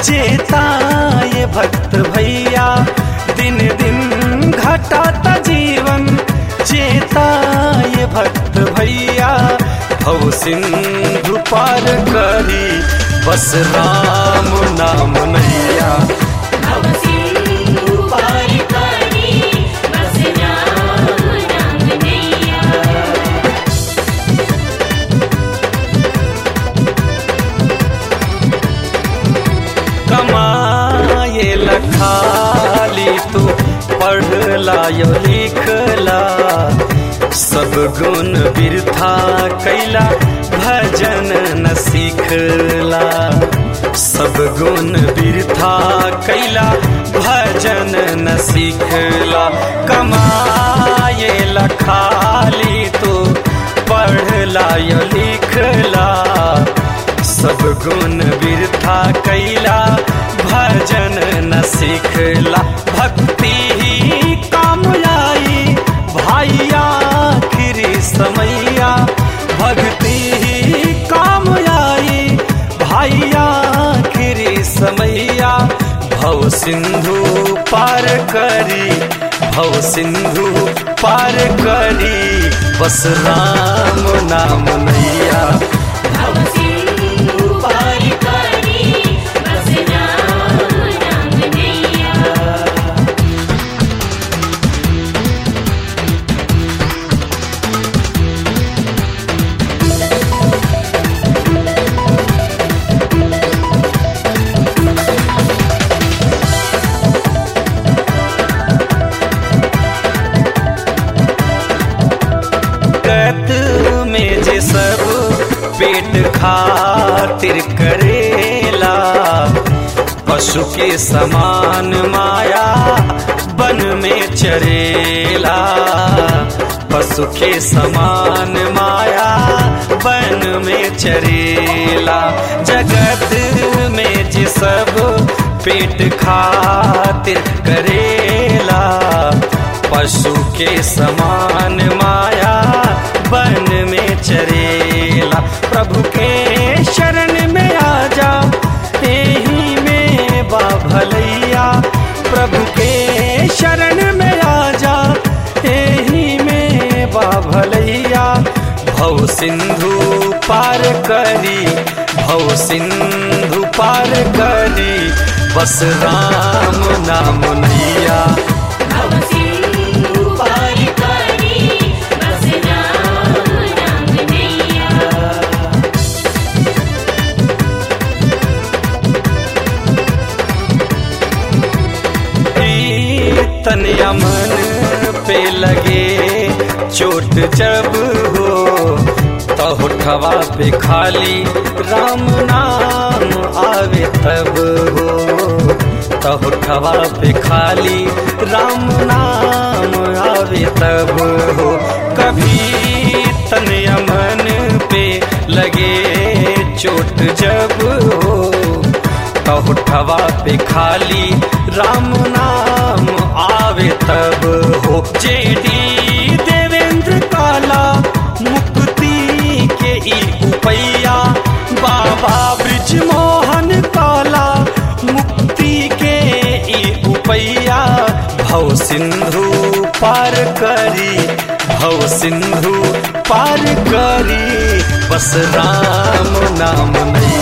चेता ये भक्त भैया दिन दिन घटाता जीवन चेता ये भक्त भैया भव सिंधु पार करी बस राम नाम नैया भव सिंधु पार करी बस राम नाम नैया कमाए लखाली तू पढ़ला यो लिखला सब गुण बिरथा कैला भजन न सीखला सब गुण बिरथा कैला भजन न सीखला कमाए लखाली तू पढ़ला यो लिखला सब गुण बिरथा कैला भजन न सीखला भक्ति ही काम आई भाइया आखिरी समैया भक्ति ही काम आई भाइया आखिरी समैया भव सिंधु पार करी भव सिंधु पार करी बस राम नाम नैया भव सिंधु पार करी बस राम नाम नैया कत में जे सब पेट खातिर करेला पशु के समान माया बन में चरेला पशु के समान माया बन में चरेला जगत में जे सब पेट खातिर करेला पशु के समान माया बन में चरेला प्रभु के शरण में आ जा यही में बा भलैया प्रभु के शरण में आ जा यही में बा भलैया भव सिंधु पार करी भव सिंधु पार करी बस राम नाम नैया भव सिंधु पार करी बस राम नाम नैया तन यमन पे लगे चोट जब हो तो होठवा पे खाली राम नाम आवे तब हो तो होठवा पे खाली राम नाम आवे तब हो कभी तन यमन पे लगे चोट जब हो तो होठवा पे खाली राम नाम आवे तब हो जेडी देवेंद्र काला मुक्ति के ई उपैया बाबा ब्रिज मोहन काला मुक्ति के ई उपैया भव सिंधु पार करी भव सिंधु पार करी बस राम नाम नहीं